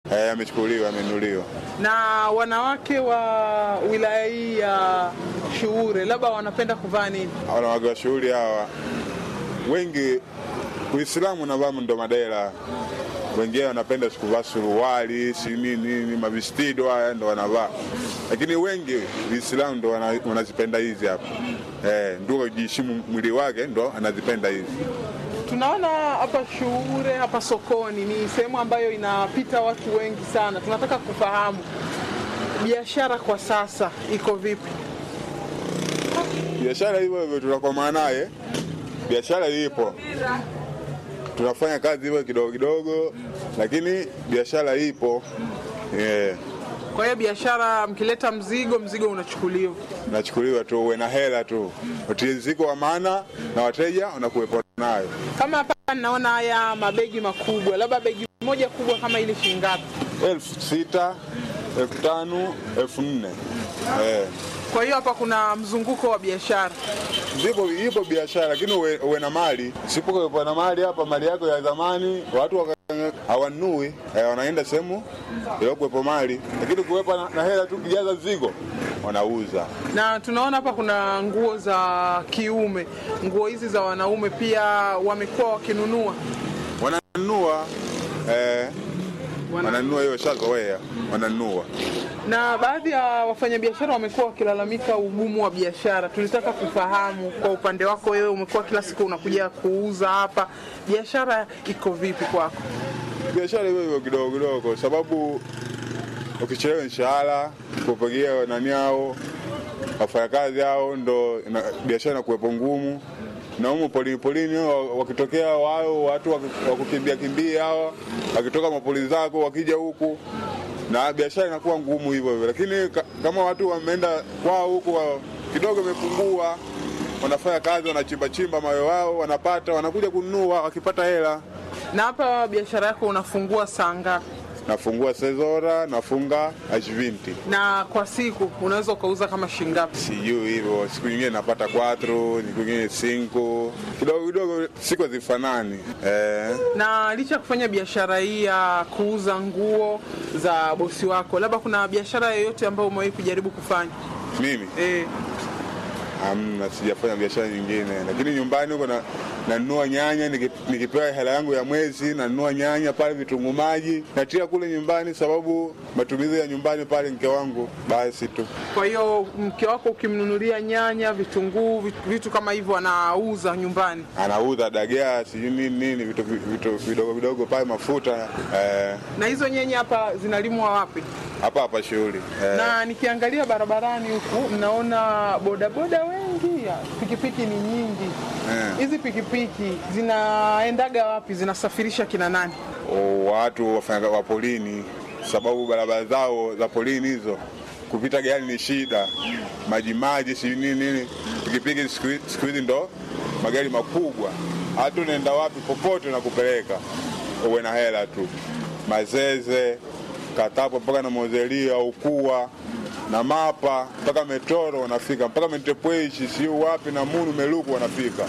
Eh, amechukuliwa, amenuliwa. Na wanawake wa wilaya hii ya Shuure labda wanapenda kuvaa nini? Wanawake wa shughuli hawa wengi Uislamu navaa ndo madela, wengine wanapenda sikuvaa suruali si nini nini, mavistido haya ndo wanavaa, lakini wengi Uislamu ndo wana- wanazipenda hizi hapa eh, ndio kujiheshimu mwili wake ndo anazipenda hizi. Tunaona hapa Shuure, hapa sokoni ni sehemu ambayo inapita watu wengi sana. Tunataka kufahamu biashara kwa sasa iko vipi? biashara hivyo hivyo tunakomaa naye, biashara ipo, tunafanya kazi hivyo kidogo kidogo, lakini biashara ipo yeah. Kwa hiyo biashara, mkileta mzigo, mzigo unachukuliwa. Nachukuliwa tu uwe na hela tu, utiriziko wa maana na wateja wanakuwepo nayo. Kama hapa naona haya mabegi makubwa, labda begi moja kubwa kama ile shilingi ngapi? elfu sita elfu tano elfu nne eh. Kwa hiyo hapa kuna mzunguko wa biashara. Zipo ipo biashara lakini uwe, uwe na mali. Sipokuwepo na mali hapa, mali yako ya zamani watu waka- hawanui eh, wanaenda sehemu iliyokuwepo mali, lakini kuwepo na, na hela tu kijaza zigo wanauza. Na tunaona hapa kuna nguo za kiume, nguo hizi za wanaume pia wamekuwa wakinunua. Wananunua eh, wananunua hiyo shazoea, wananunua Na baadhi ya wafanyabiashara wamekuwa wakilalamika ugumu wa biashara. Tulitaka kufahamu kwa upande wako wewe, umekuwa kila siku unakuja kuuza hapa, biashara iko vipi kwako? biashara hiyo hiyo kidogo kidogo, kwa sababu ukichelewa mshahara kupigia nani hao wafanyakazi hao, ndo ina- biashara inakuwepo ngumu. Na humu polini polini wa- wakitokea wao watu waki- wakukimbia kimbia hawa wakitoka mapoli zako wakija huku, na biashara inakuwa ngumu hivyo hivyo, lakini ka, kama watu wameenda kwao huku wa- kidogo imepungua, wanafanya kazi, wanachimba chimba mawe wao, wanapata wanakuja kununua, wakipata hela Na hapa biashara yako unafungua saa ngapi? nafungua sezora nafunga ashvinti Na kwa siku unaweza ukauza kama shilingi ngapi? sijui hivyo siku nyingine napata 4 siku nyingine 5 kidogo kidogo siku hazifanani eh, Na licha ya kufanya biashara hii ya kuuza nguo za bosi wako, labda kuna biashara yoyote ambayo umewahi kujaribu kufanya? mimi Eh, amna sijafanya biashara nyingine lakini nyumbani huko na nanunua nyanya niki- nikipewa hela yangu ya mwezi nanunua nyanya pale vitunguu maji natia kule nyumbani sababu matumizi ya nyumbani pale mke wangu basi tu kwa hiyo mke wako ukimnunulia nyanya, vitunguu, vitu, vitu kama hivyo anauza nyumbani. anauza dagaa sijui nini nini vitu vitu vidogo vidogo pale mafuta eh, Na hizo nyanya hapa zinalimwa wapi? hapa hapa shughuli eh, Na nikiangalia barabarani huku naona bodaboda wengi, ya, pikipiki ni nyingi. Eh. Hizi pikipiki zinaendaga wapi? Zinasafirisha kina nani? o, watu wafanya wa polini, sababu barabara zao za polini hizo kupita gari ni shida, maji maji si nini nini. Pikipiki siku hi- siku hizi ndo magari makubwa, hata unaenda wapi popote na kupeleka, uwe na hela tu. Mazeze, Katapo mpaka na Mozelia, Ukua na Mapa mpaka Metoro wanafika mpaka Mentepweshi, siu wapi na Munu Meluku wanafika.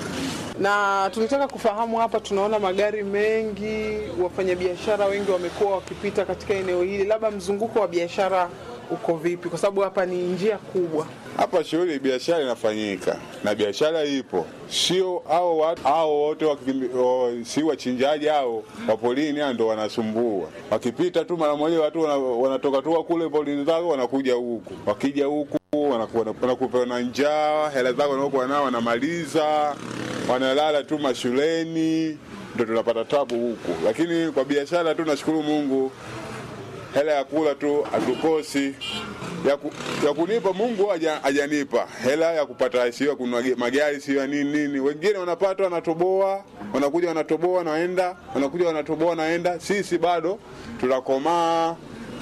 na tulitaka kufahamu hapa, tunaona magari mengi, wafanyabiashara wengi wamekuwa wakipita katika eneo hili, labda mzunguko wa biashara uko vipi? Kwa sababu hapa ni njia kubwa. Hapa shughuli biashara inafanyika na biashara ipo, sio hao watu hao wote wakimbi- o, si wachinjaji hao wa polini hao ndo wanasumbua. Wakipita tu mara moja watu wana- wanatoka tu kule polini zao wanakuja huku, wakija huku wanakuwa- wanakupa na njaa, hela zako wanaokuwa nao wanamaliza, wanalala tu mashuleni, ndo tunapata tabu huku. Lakini kwa biashara tu nashukuru Mungu hela ya kula tu hatukosi ya, ku, ya kunipa Mungu haja- hajanipa hela ya kupata, sio ya kununua ge- magari, sio ya nini nini. Wengine wanapata wanatoboa, wanakuja wanatoboa, wanaenda, wanakuja wanatoboa, wanaenda. Sisi bado tunakomaa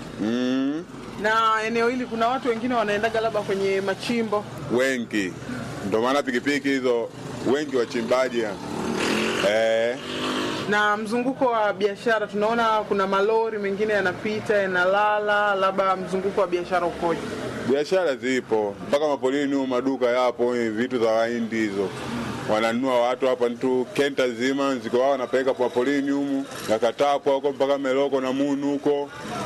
mm, Na eneo hili kuna watu wengine wanaendaga labda kwenye machimbo. wengi, ndio maana pikipiki hizo wengi wachimbaji eh, Na mzunguko wa biashara tunaona kuna malori mengine yanapita yanalala, labda mzunguko wa biashara ukoje? biashara zipo mpaka mapolini huko, maduka yapo, eh, vitu za wahindi hizo wananunua watu hapa tu kenta zima ziko wao wanapeleka kwa polini humu nakatapwa huko mpaka meloko na munu huko